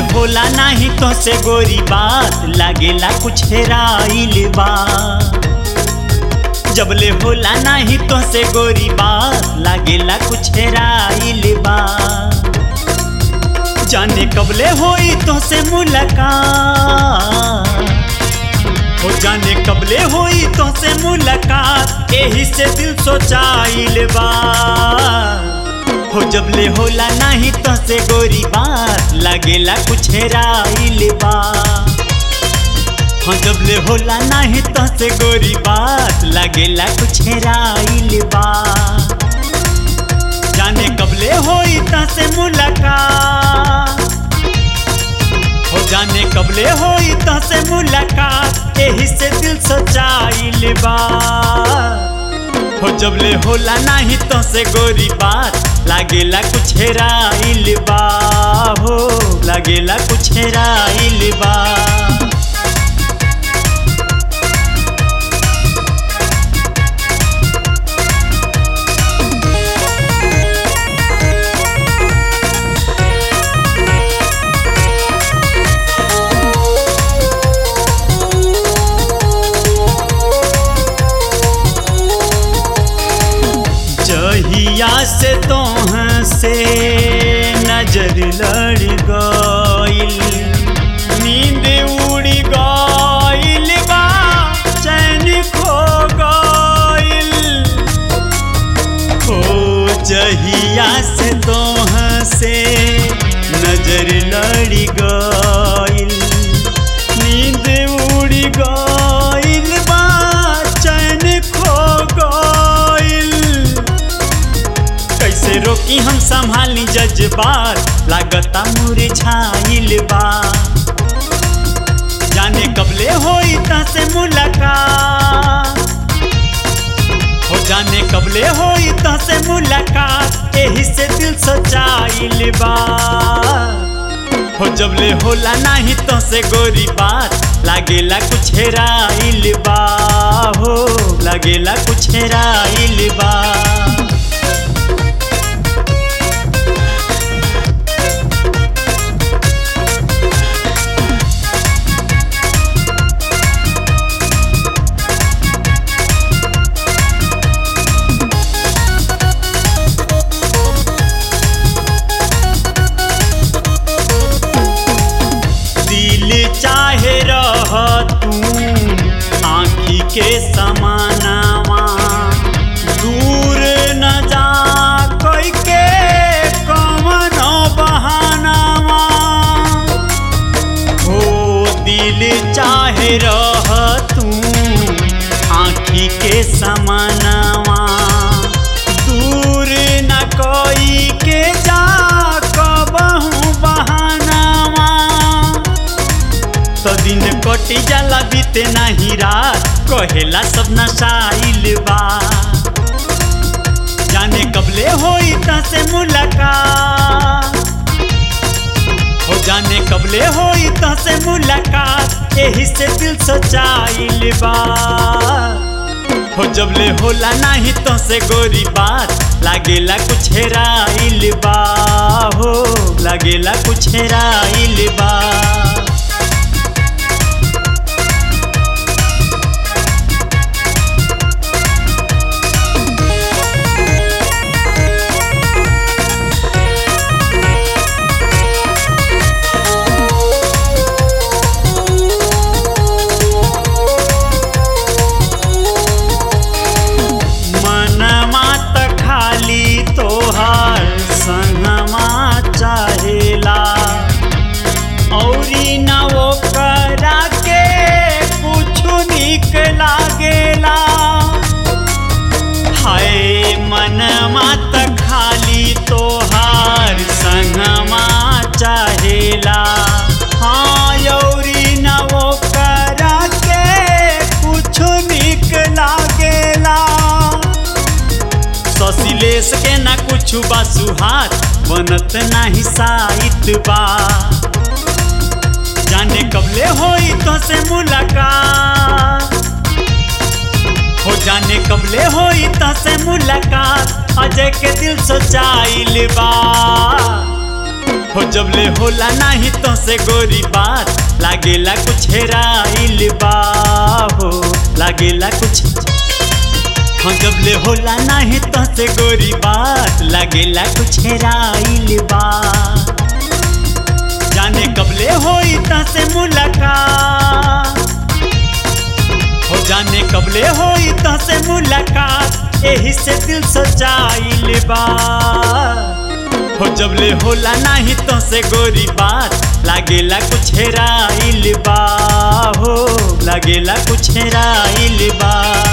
होला नाही तो से गोरी बात लागेला कुछ हेराइल बा जबले होला नाही तो से गोरी बात लागेला कुछ हेराइल बा जाने कबले होई तो से मुलाकात हो जाने कबले होई तो से मुलाकात एही से दिल सोचाइल बा हो जबले होला नहीं तो से गोरी बात लागेला कुछ हेराइल बा हो जबले होला नहीं तो से गोरी बात लागेला कुछ हेराइल बा जाने कबले होई तो से मुलाकात हो जाने कबले होई तो से मुलाकात एही से दिल सोचाइल बा हो जबले होला नाही तो से गोरी बात लागेला कुछ हेराइल बा हो लागेला कुछ हेराइल बा जहिया से तोह से नजर लड़ गइल नींद उड़ गइल बा चैन खो गइल हो जहिया से तोह से नजर लड़ गइल नींद उड़ गइल बा चैन खो गइल कैसे रोकी हम संभाली जज्बात लागता मुरझाइल बा जाने कबले होई ता से मुलाकात हो जाने कबले होई ता से मुलाकात एही से दिल सचाइल बा हो जबले होला नाही तो से गोरी बात लागेला कुछ हेराइल बा हो लागेला कुछ हेराइल बा दिल चाहे रह तू आँखी के समानावा दूर न जा कोई के कमनो बहानावा हो दिल चाहे रह तू आँखी के समानावा दूर न कोई के जा कबहू बहानावा तो दिन कटी जाला बीते नाही रात कहेला सब नशाइल बा जाने कबले होई ता से मुलाकात हो जाने कबले होई ता से मुलाकात एही से दिल सचाइल बा हो जबले होला नाही तो से गोरी बात लागेला कुछ हेराइल बा हो लागेला कुछ हेराइल बा मनमा त खाली तोहार संगमा चाहेला औरी न वो करा के कुछु निक लागेला हाय मनमा त खाली तोहार संगमा चाहेला हाँ यौरी न वो करा के कुछु निक लागेला ससिलेश के ना कुछ बा सुहात बनत नाही साइत बा जाने कबले होई तो से मुलाकात हो जाने कबले होई तो से मुलाकात अजय के दिल सोचाइल बा हो जबले होला नाही तो से गोरी बात लागेला कुछ हेराइल बा हो लागेला कुछ हाँ जबले होला नाही तो से गोरी बात लागेला कुछ हेराइल बा जाने कबले होई ता से मुलाकात हो जाने कबले होई ता से मुलाकात एही से दिल सजाइल बा हो जबले होला नाही तो से गोरी बात लागेला कुछ हेराइल बा हो लागेला कुछ हेराइल बा